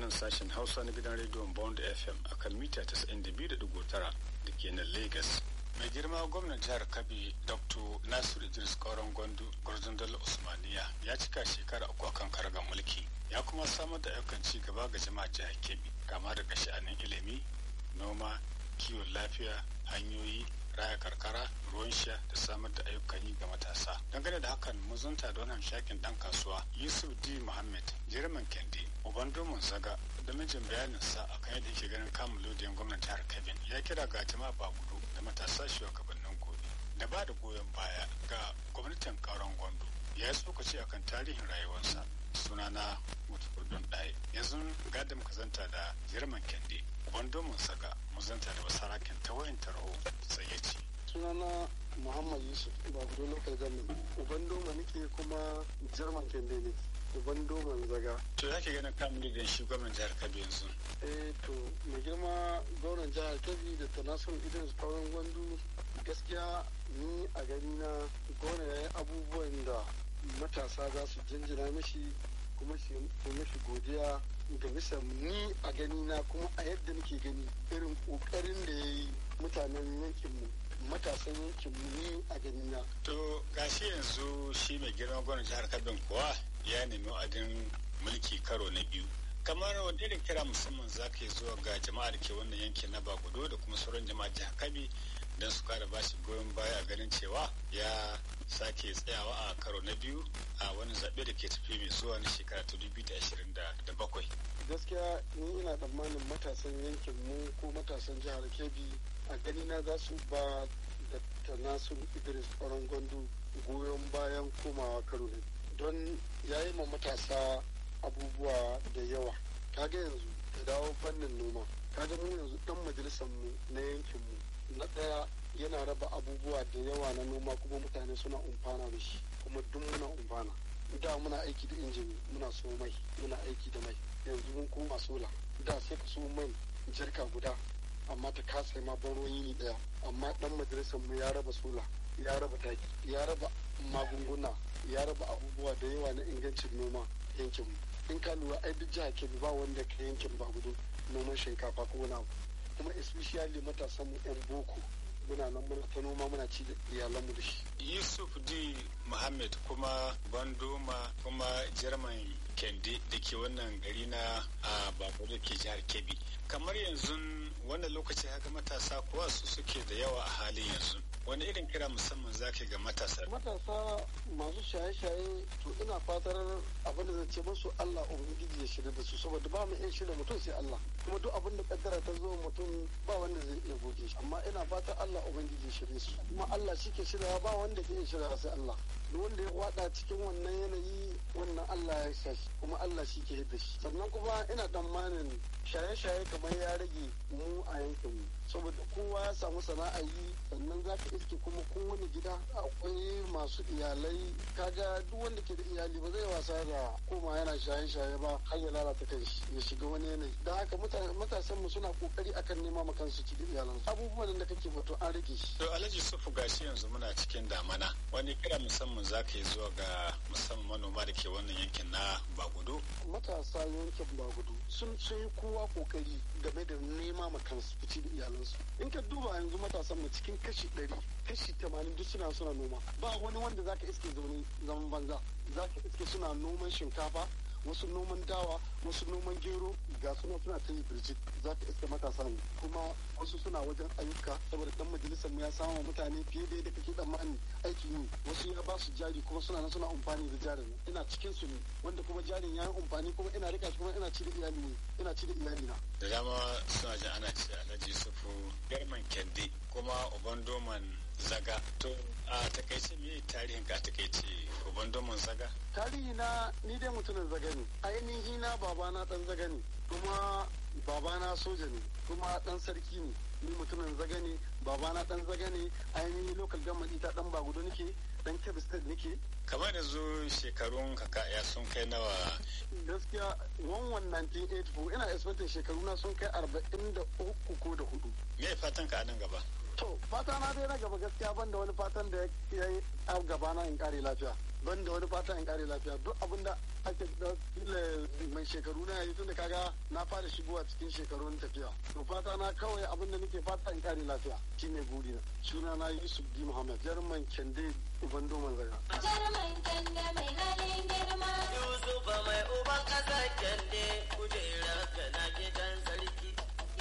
nan sashen hausa na gidan rediyon bond fm a kan mita 92.9 da ke nan lagos mai girma gwamnan jihar kabi dr nasiru idris kauran gwandu gwarzon dala usmaniya ya cika shekara uku akan karagar mulki ya kuma samar da ayyukan ci gaba ga jama'a jihar kebbi kama daga sha'anin ilimi noma kiwon lafiya hanyoyi raya karkara ruwan sha da samar da ayyukan yi ga matasa dangane da hakan mun zanta da wannan shakin dan kasuwa yusuf d muhammad jirman kendi uban domin zaga da mijin bayanin sa akan yadda yake ganin kamun lodiyan gwamnan jihar kebbi ya kira ga jama'a bagudu da matasa shugabannin gobe da ba da goyon baya ga gwamnatin kauran gwandu ya yi tsokaci akan tarihin rayuwarsa sunana mutukurdun ɗaya yanzu gadin kazanta da jirman kendi wando mun saka muzanta da basarakin ta wayan tarho sai ya ce sunana muhammad yusuf ba gudu local government uban doma nake kuma german kende ne uban doman zaga to ya ke ganin kamun da shi gwamnan jihar kabi yanzu eh to mai girma gwamnan jihar kabi da tanasun idris kauran gwandu gaskiya ni a gani na gwamna ya yi abubuwan da matasa za su jinjina mishi kuma shi mishi godiya ga bisa ni a gani na kuma a yadda nake gani irin kokarin da ya yi mutanen yankinmu matasan yankinmu ni a gani na. To gashi yanzu shi mai girma gwamnan jihar Kabin kuwa ya nemi wa'adin mulki karo na biyu. kamar wanda irin kira musamman za ka yi zuwa ga jama'a da ke wannan yankin na bagudo da kuma sauran jama'a jihar kabi don su kara bashi goyon baya a ganin cewa ya sake tsayawa a karo na biyu a wani zaɓe da ke tafi mai zuwa na shekara ta dubu da ashirin da bakwai. gaskiya ni ina tsammanin matasan yankin mu ko matasan jihar kebbi a gani na za su ba da tanasun idris ƙwaron gwandu goyon bayan komawa karo ne don ya yi ma matasa abubuwa da yawa kaga yanzu ka dawo fannin noma kaga mu yanzu dan majalisar mu na yankin mu na ɗaya yana raba abubuwa da yawa na noma kuma mutane suna umfana da shi kuma duk muna umfana da muna aiki da injin muna so mai muna aiki da mai yanzu mun koma sola da sai ka so mai jarka guda amma ta kasa ma ban yini daya amma dan majalisar mu ya raba sola ya raba taki ya raba magunguna ya raba abubuwa da yawa na ingancin noma yankin mu in ka lura ai duk jiha ke ba wanda ka yankin ba gudu noman shinkafa ko wani abu kuma especially matasan mu yan boko muna nan muna ta noma muna ci da iyalanmu da shi. Yusuf D. Muhammad kuma Bandoma kuma Jerman Kende da ke wannan gari na a Babu da ke jihar Kebbi. Kamar yanzu wannan lokaci haka matasa kuwa su suke da yawa a halin yanzu. Wani irin kira musamman za ga matasa? Matasa masu shaye-shaye to ina fatar abin da zan ce musu Allah Ubangiji ya shirya da su saboda ba mu iya shirya mutum sai Allah. Kuma duk abin da kaddara ta zo mutum ba wanda zai iya goge shi amma ina fatan Allah Ubangiji ya shirye su. Kuma Allah shi ke shirya ba wanda ke iya shirya sai Allah. Duk wanda ya wada cikin wannan yanayi wannan Allah ya sa shi kuma Allah shi ke hidda shi. Sannan kuma ina tsammanin shaye-shaye kamar ya rage mu a yankinmu. saboda kowa ya samu sana'a yi sannan za ka iske kuma kowane gida akwai masu iyalai kaga duk wanda ke da iyali ba zai wasa da koma yana shaye-shaye ba har ya lalata kan ya shiga wani yanayi don haka matasan mu suna kokari akan nema ma kansu ci da iyalan abubuwan da kake bato an rage shi to alhaji sufu gashi yanzu muna cikin damana wani kira musamman za ka yi zuwa ga musamman manoma da ke wannan yankin na bagudu matasa yankin bagudu sun yi kowa kokari game da nema ma kansu ci da iyalan su in ka duba yanzu matasan mu cikin kashi ɗari kashi tamanin duk suna suna noma ba wani wanda zaka iske zaune zaman banza zaka iske suna noman shinkafa wasu noman dawa wasu noman gero ga suna suna ta yi birjit za ka iske matasa ne kuma wasu suna wajen ayyuka saboda dan majalisar mu ya samu mutane fiye da yadda kake tsammani aiki yi wasu ya ba su jari kuma suna nan suna amfani da jarin ina cikin su ne wanda kuma jarin ya yi amfani kuma ina rika shi kuma ina ci da iyali ne ina ci da iyali na da dama suna jin ana ce alhaji sufu garman kende kuma uban doman zaga to a takaice me tarihin ka takaice uban doman zaga tarihi na ni dai mutumin zaga ne ainihi na babana dan zaga ne kuma babana soja ne kuma dan sarki ne ni mutumin zaga ne babana dan zaga ne ainihi local government ita dan bagudo nake dan kebbi state nake kamar yanzu shekarun kaka ya sun kai nawa gaskiya 1984 ina expecting shekaru na sun kai 43 ko da hudu me fatan ka a nan gaba to fata na dai na gaba gaskiya ban da wani fatan da ya yi a gaba na in kare lafiya ban da wani fatan in kare lafiya duk abin da ake da mai mai shekaru na yayi tunda kaga na fara shigowa cikin shekarun tafiya to fata na kawai abin da nake fata in kare lafiya shine burina suna na Yusuf D Muhammad jarman Kende Ubando Manzaga Jarman Kende mai halin girma